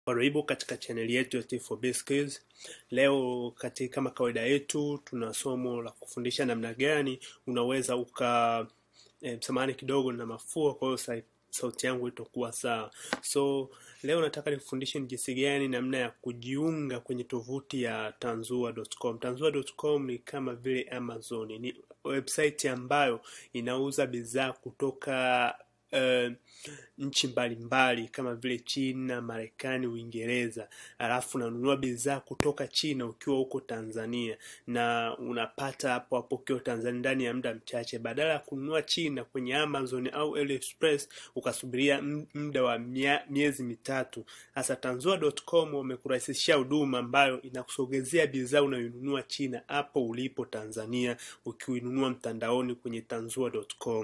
Karibu katika chaneli yetu ya T4B Skills. Leo katika kama kawaida yetu tuna somo la kufundisha namna gani unaweza uka eh, samahani kidogo na mafua, kwa hiyo sa- sauti yangu itakuwa sawa. So leo nataka nikufundishe ni jinsi gani namna ya kujiunga kwenye tovuti ya tanzua.com. Tanzua.com ni kama vile Amazon, ni website ambayo inauza bidhaa kutoka eh, nchi mbalimbali kama vile China, Marekani, Uingereza, alafu unanunua bidhaa kutoka China ukiwa huko Tanzania na unapata hapo hapo ukiwa Tanzania ndani ya muda mchache, badala ya kununua China kwenye Amazon au AliExpress ukasubiria m- muda wa mia- miezi mitatu. Sasa Tanzua.com wamekurahisishia huduma ambayo inakusogezea bidhaa unayonunua China hapo ulipo Tanzania, ukiinunua mtandaoni kwenye Tanzua.com.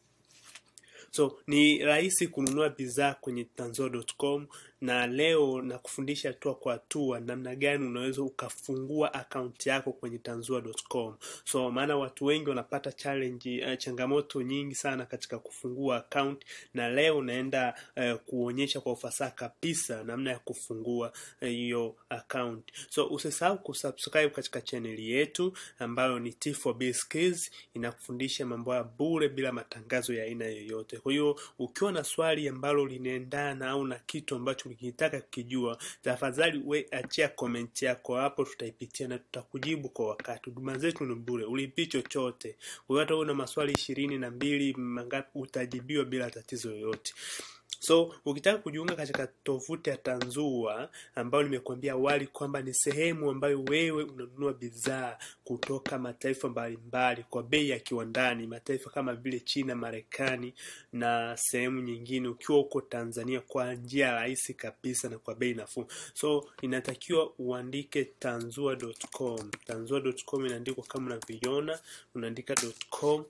So ni rahisi kununua bidhaa kwenye tanzua.com na leo nakufundisha hatua kwa hatua namna gani unaweza ukafungua akaunti yako kwenye tanzua.com. So maana watu wengi wanapata challenge, uh, changamoto nyingi sana katika kufungua account na leo naenda uh, kuonyesha kwa ufasaha kabisa namna ya kufungua eh, hiyo uh, account. So usisahau kusubscribe katika chaneli yetu ambayo ni T4B Skills inakufundisha mambo ya bure bila matangazo ya aina yoyote. Kwa hiyo ukiwa na swali ambalo linaendana au na kitu ambacho ukitaka kukijua, tafadhali we achia comment yako hapo, tutaipitia na tutakujibu kwa wakati. Huduma zetu ni bure, ulipii chochote. Kwa hiyo hata una maswali ishirini na mbili mangapi, utajibiwa bila tatizo yoyote. So ukitaka kujiunga katika tovuti ya Tanzua ambayo nimekuambia awali kwamba ni sehemu ambayo wewe unanunua bidhaa kutoka mataifa mbalimbali kwa bei ya kiwandani, mataifa kama vile China, Marekani na sehemu nyingine, ukiwa huko Tanzania kwa njia rahisi kabisa na kwa bei nafuu. So inatakiwa uandike tanzua.com. Tanzua.com inaandikwa kama unavyoiona, unaandika .com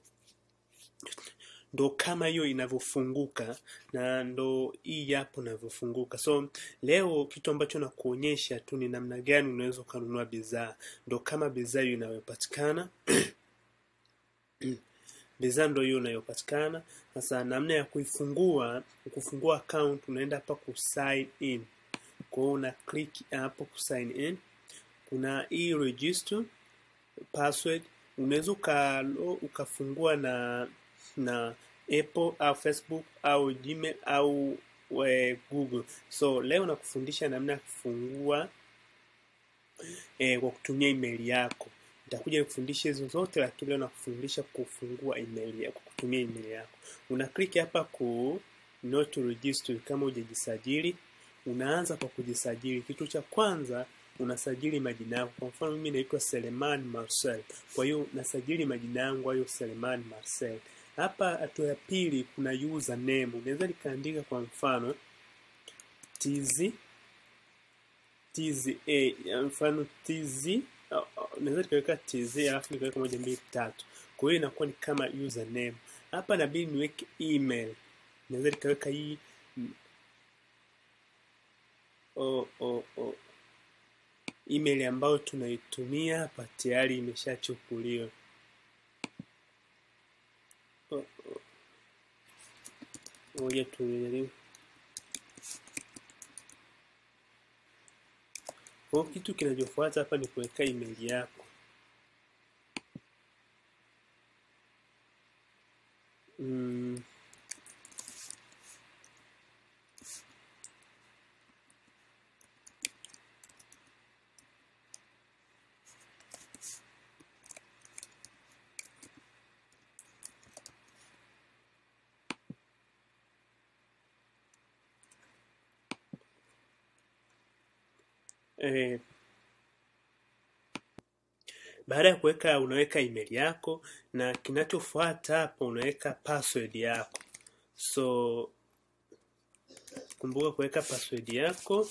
ndo kama hiyo inavyofunguka na ndo hii hapo inavyofunguka. So leo kitu ambacho nakuonyesha tu ni namna gani unaweza ukanunua bidhaa, ndo kama bidhaa hiyo inayopatikana bidhaa ndo hiyo inayopatikana. Sasa namna ya kuifungua, kufungua account, unaenda hapa ku sign in. Kwa hiyo una click hapo ku sign in, kuna hii register password unaweza uka, ukafungua na na Apple au Facebook au Gmail au we, Google. So leo nakufundisha namna ya kufungua eh, kwa kutumia email yako. Nitakuja kufundisha hizo zote, lakini leo nakufundisha kufungua email yako kutumia email yako. Una click hapa ku not register kama hujajisajili. Unaanza kwa kujisajili. Kitu cha kwanza unasajili majina yako. Kwa mfano mimi naitwa Seleman Marcel, kwa hiyo nasajili majina yangu hayo Seleman Marcel. Hapa hatua ya pili kuna username, unaweza nikaandika kwa mfano tz tza, ya mfano tz, uh, uh, naweza nikaweka tz alafu nikaweka moja mbili tatu, kwa hiyo inakuwa ni kama username. Hapa nabidi niweke email, naweza nikaweka hii mm, oh, oh, oh. email ambayo tunaitumia hapa tayari imeshachukuliwa. Oh, oh. Ngoja tujaribu. Kwa hiyo kitu kinachofuata hapa ni kuweka email yako. Mm, eh, baada ya kuweka unaweka email yako na kinachofuata hapo unaweka password yako. So kumbuka kuweka password yako.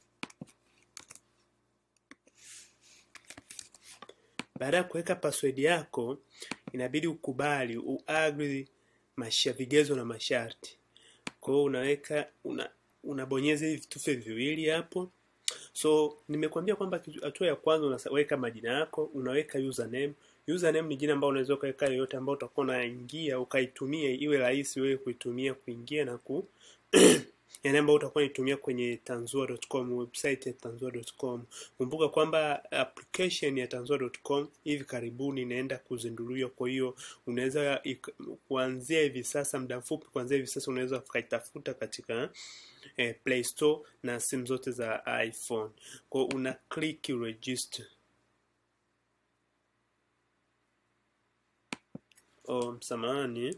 Baada ya kuweka password yako, inabidi ukubali uagri masha vigezo na masharti. Kwa hiyo unaweka una, unabonyeza hivi vitufe viwili hapo. So nimekuambia kwamba kitu- hatua ya kwanza unaweka majina yako, unaweka username. Username ni jina ambalo unaweza ukaweka yoyote ambao utakuwa unaingia ukaitumia iwe rahisi wewe kuitumia kuingia na ku yani ambayo utakuwa nitumia kwenye tanzua.com website ya tanzua.com kumbuka kwamba application ya tanzua.com hivi karibuni inaenda kuzinduliwa kwa hiyo unaweza kuanzia hivi sasa muda mfupi kuanzia hivi sasa unaweza ukaitafuta katika eh, play store na simu zote za iphone kwao una click register oh, msamahani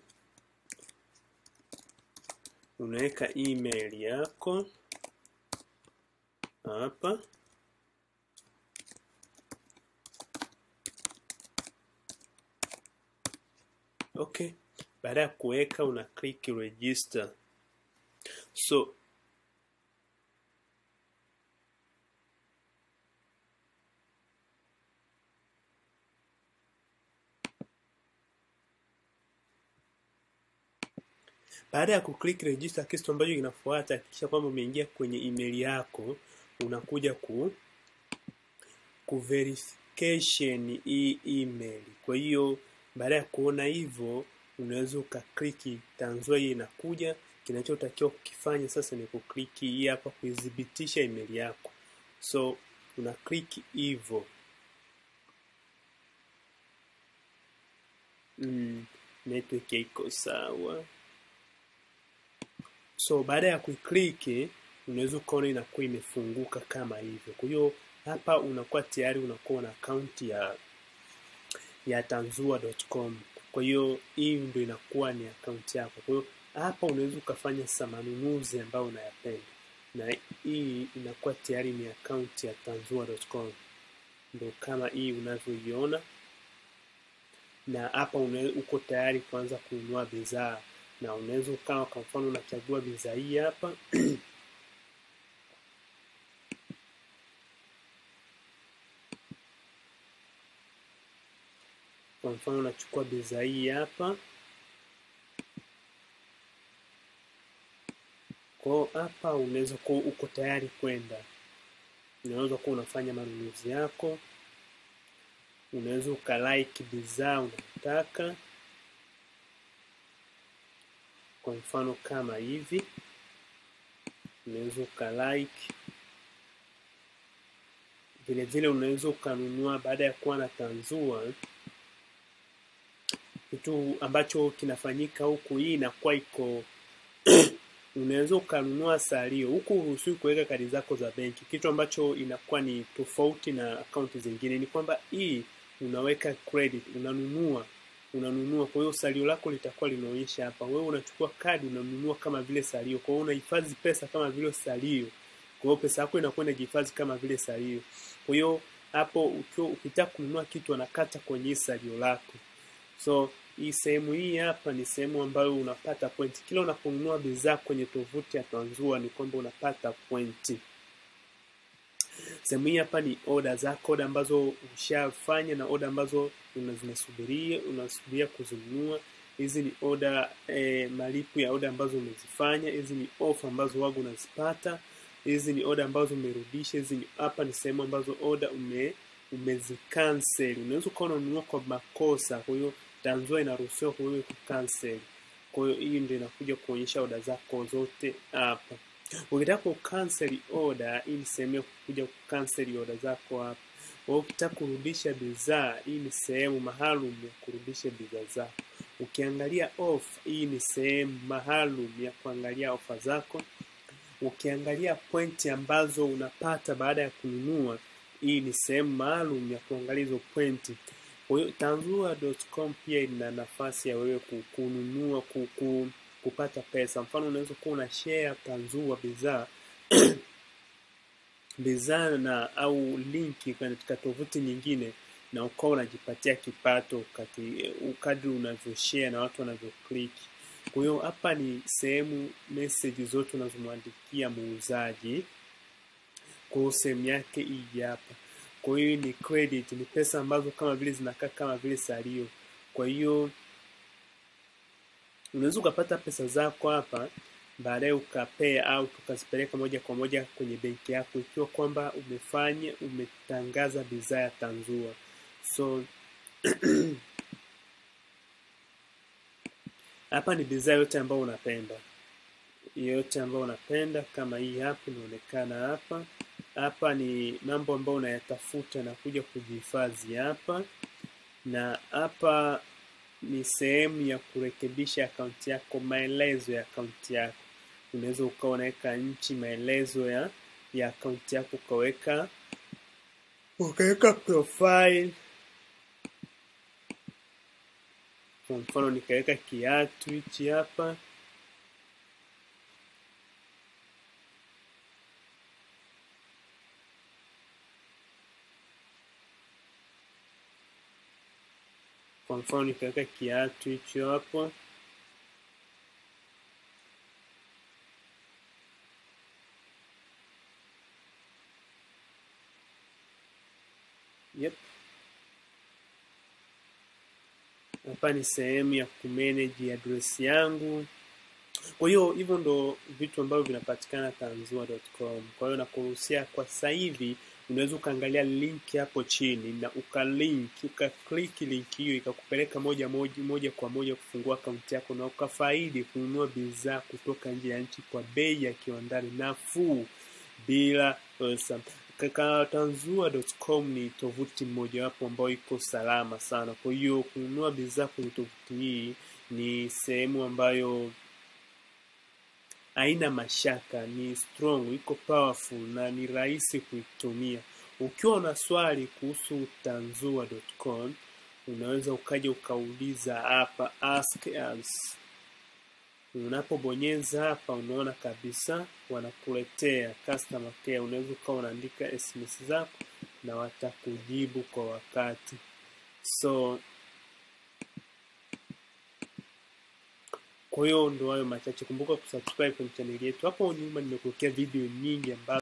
unaweka email yako hapa okay baada ya kuweka una click register so baada ya kuclick register kitu ambacho kinafuata hakikisha kwamba umeingia kwenye email yako unakuja ku ku verification hii email kwa hiyo baada ya kuona hivyo unaweza ukakliki tanzua hii inakuja kinachotakiwa kukifanya sasa ni kukliki hii hapa kuithibitisha email yako so una click hivyo mm, network iko sawa so baada ya kuikliki unaweza ukaona inakuwa imefunguka kama hivyo kwa hiyo hapa unakuwa tayari unakuwa na akaunti ya ya tanzua.com kwa hiyo hii ndio inakuwa ni akaunti yako kwa hiyo hapa unaweza ukafanya sa manunuzi ambayo unayapenda na hii inakuwa tayari ni akaunti ya tanzua.com ndo kama hii unavyoiona na hapa uko tayari kuanza kununua bidhaa na unaweza ukawa kwa mfano unachagua bidhaa hii hapa kwa mfano unachukua bidhaa hii hapa kwao hapa unaweza kuwa uko tayari kwenda unaweza kuwa unafanya manunuzi yako unaweza ukalike bidhaa unayotaka kwa mfano kama hivi unaweza ukalike vile vile unaweza ukanunua baada ya kuwa na tanzua kitu ambacho kinafanyika huku hii inakuwa iko unaweza ukanunua salio huku uruhusiwi kuweka kadi zako za benki kitu ambacho inakuwa ni tofauti na akaunti zingine ni kwamba hii unaweka credit unanunua unanunua kwa hiyo salio lako litakuwa linaonyesha hapa wewe unachukua kadi unanunua kama vile salio kwa hiyo unahifadhi pesa kama vile salio kwa hiyo pesa yako inakuwa inajihifadhi kama vile salio kwa hiyo hapo ukiwa ukitaka kununua kitu anakata kwenye salio lako so hii sehemu hii hapa ni sehemu ambayo unapata pointi kila unaponunua bidhaa kwenye tovuti ya tanzua ni kwamba unapata pointi sehemu hii hapa ni oda zako oda ambazo ushafanya na oda ambazo zinasubiria unasubiria kuzinunua hizi ni oda e, malipo ya oda ambazo umezifanya hizi ni ofa ambazo wago unazipata hizi ni oda ambazo umerudisha hizi ni hapa ni sehemu ambazo oda ume umezikansel unaweza ukawa unanunua kwa makosa kwa hiyo tanzua inaruhusiwa kwa wewe kucancel kwa hiyo hii ndio inakuja kuonyesha oda zako zote hapa ukitaka kucancel order hii ni sehemu ya kuja kucancel oda zako hapa kwa ukitaka kurudisha bidhaa hii ni sehemu maalum ya kurudisha bidhaa zako ukiangalia off hii ni sehemu maalum ya kuangalia ofa zako ukiangalia pointi ambazo unapata baada ya kununua hii ni sehemu maalum ya kuangalia hizo pointi kwa hiyo tanzua.com pia ina nafasi ya wewe kununua kuku, kupata pesa mfano unaweza kuwa una share tanzua bidhaa bidhaa na au linki katika tovuti nyingine na ukawa unajipatia kipato kati kadri unavyoshare na watu wanavyocliki kwa hiyo hapa ni sehemu message zote unazomwandikia muuzaji kwa sehemu yake hii hapa kwa hiyo ni credit ni pesa ambazo kama vile zinakaa kama vile salio kwa hiyo unaweza ukapata pesa zako hapa baadaye ukapea au tukazipeleka moja kwa moja kwenye benki yako ikiwa kwamba umefanya umetangaza bidhaa ya tanzua so hapa ni bidhaa yote ambayo unapenda yoyote ambayo unapenda, kama hii hapa inaonekana hapa. Hapa ni mambo ambayo unayatafuta na kuja kujihifadhi hapa, na hapa ni sehemu ya kurekebisha akaunti yako, maelezo ya akaunti yako. Unaweza ukawa unaweka nchi, maelezo ya ya akaunti yako, ukaweka ukaweka profile. Kwa mfano nikaweka kiatu hichi hapa kwa mfano nikaweka kiatu hicho hapo yep. Hapa ni sehemu ya kumanage address yangu. Kwa hiyo hivyo ndo vitu ambavyo vinapatikana tanzua.com. Kwa hiyo nakuruhusia kwa sasa hivi unaweza ukaangalia link hapo chini na ukalink ukaklik link hiyo ikakupeleka moja moja moja kwa moja kufungua akaunti yako na ukafaidi kununua bidhaa kutoka nje ya nchi kwa bei ya kiwandani nafuu bila pesa. Tanzua.com ni tovuti mmojawapo ambayo iko salama sana. Kwa hiyo kununua bidhaa kwenye tovuti hii ni sehemu ambayo haina mashaka, ni strong, iko powerful na ni rahisi kuitumia. Ukiwa na swali kuhusu tanzua.com, unaweza ukaja ukauliza hapa ask us. Unapobonyeza hapa, unaona kabisa wanakuletea customer care. Unaweza ukawa unaandika SMS zako na watakujibu kwa wakati. So kwa hiyo ndo hayo machache. Kumbuka kusubscribe kwenye chaneli yetu. Hapo nyuma nimekuwekea video nyingi ambazo